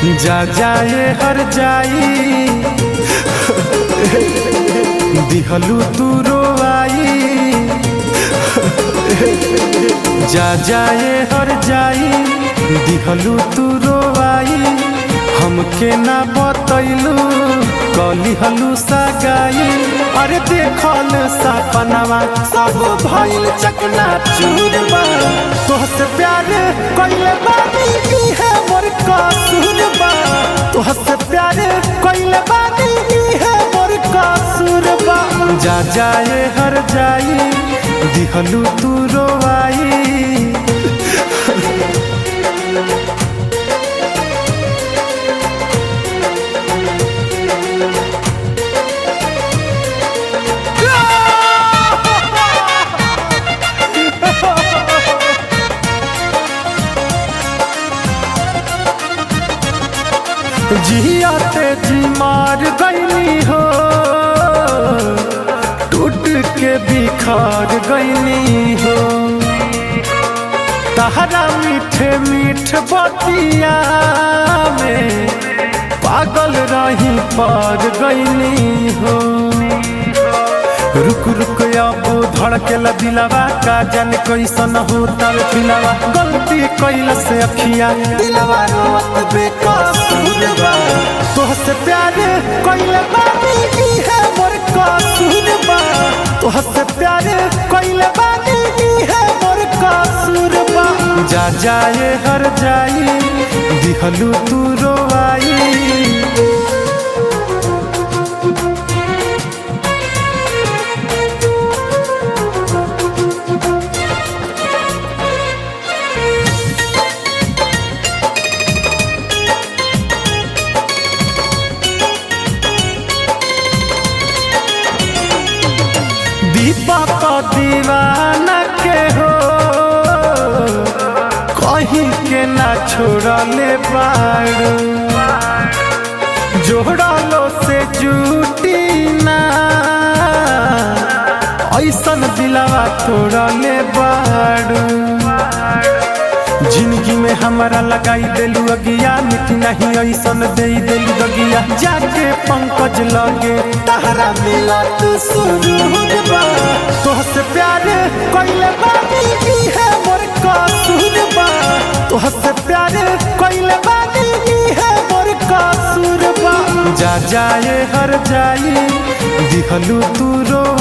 जा जाए हर जाई दिहलू तू रोआई जा जाए हर जाई दिहलू तू रोआई हमके ना बतैलू कली हलू सगाई अरे देखल सपनवा सब भइल चकना चूरबा तोहसे प्यार कइले बानी ई है मोर कसूरबा तोहसे प्यार कइले बानी ई है मोर कसूरबा जा जाए हर जाई दिहलू तू रोआई जियाते जी मार गईनी हो टूट के बिखार गईनी हो तहरा मीठे मीठ बतिया में पागल रही पार गईनी हो रुक रुक अब धड़केला दिलावा का जान कैसन होता फिलावा गलती कैला से अखिया दिलावा रोत बेकसूर बा तोहसे प्यार कैले बानी ई है मोर कसूर बा तोहसे प्यार कैले बानी ई है मोर कसूर बा जा जाए हर जाई दिहलू तू रोआई दीपक दीवाना के हो कहीं के ना छोड़ले बाड़ू जोड़लो से जूटी ना ऐसन दिलावा तोड़ले बाड़ू जिंदगी में हमारा लगाई देलू अगिया मिठी नहीं ऐसन दे देलू दगिया जाके पंकज लगे तहरा मिला तू सुरूरबा तोहसे प्यार कइले बानी ई है मोर कसूरबा तोहसे प्यार कइले बानी ई है मोर कसूरबा जा जाए हर जाई दिहलू तू रो